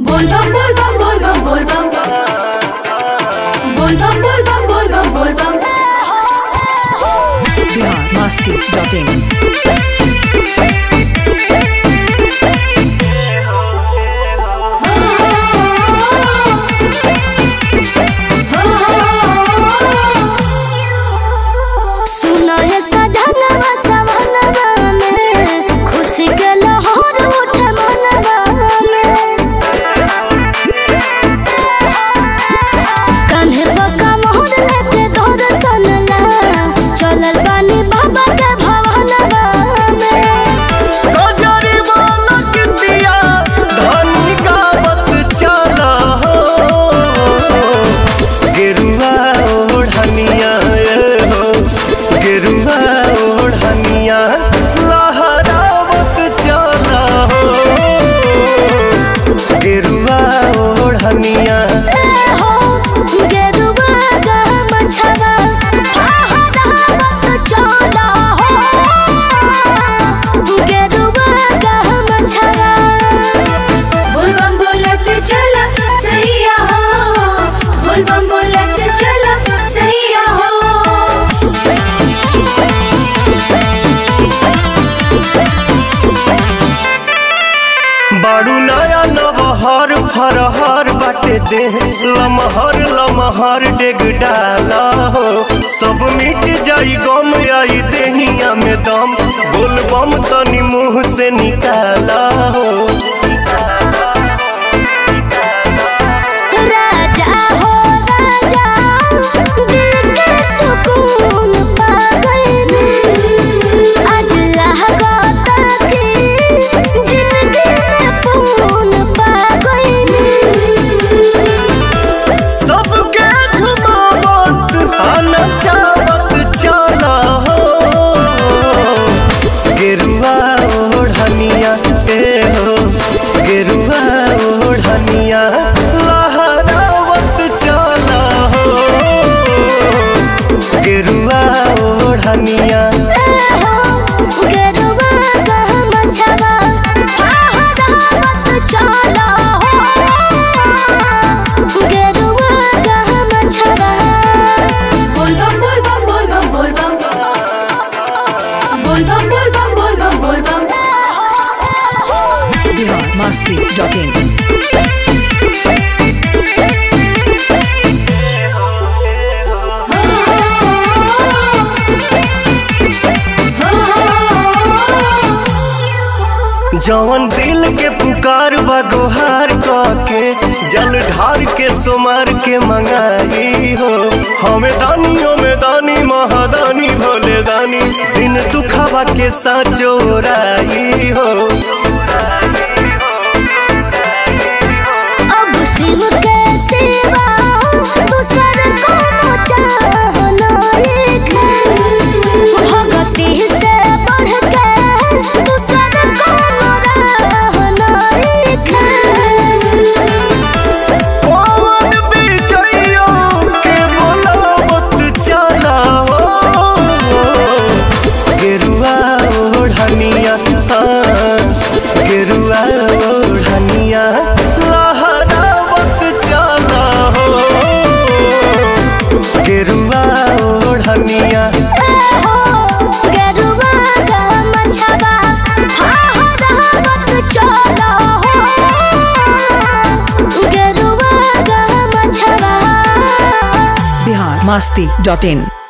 Volvam, volvam, volvam, volvam. Volvam, volvam, volvam, volvam. biharmasti.in सुनो हे सधनवा सवनवा में खुशी के लहर उठे मनवा में कान्हे पक्का मोहर लेते तोर सनला चलल बानी बाबा के भवनवा में गजरी बालक दिया धनी गावत चल हो गेरुआ ओढ़निया ए हो गेरुआ ओढ़निया लहरावत चल हो गेरुआ ओढ़निया ए हो गेरुआ गा मछवा फहरावत चला हो गेरुआ गा मछवा Volvam, बोलत चला सैया हो Volvam, बोलत चला सैया हो बाड़ू नया नबहर फरहर बाटे दे लमहर लमहर डेग डाला हो सब मिट जाई गम आई देहिया में दम बोल बम तनी मुंह से निकाला हो राजा हो राजा दिल के सुकून पा गए आज लहगाता की जिंदगी में पून पा गए सबके झुमावत आना चावत चला हो गेरुआ ओढ़निया ए हो गेरुआ ओढ़निया लहरावत चला हो गेरुआ ओढ़निया गेरुआ गा मछवा फहरावत चला हो गेरुआ गा मछवा Volvam, volvam, volvam, volvam. Volvam, volvam, volvam, volvam. biharmasti.in जवन दिल के पुकार बा गोहार के जल ढार के सोमार के मंगाई हो हमें दानियों में दानी महादानी भोले दानी दिन दुखावा के साचोराई हो अब शिव के सिवा दूसर कोनो चाहना एक भगती से बढ़ के दूसर कोनो रहना एक पवन बिजइयो के बोलावत चला हो गेरुआ ओढ़निया हाँ, गेरुआ ओढ़निया लहरावत चला हो गेरुआ ओढ़निया हो गेरुआ गा मछवा फहरावत चला हो गेरुआ गा मछवा biharmasti.in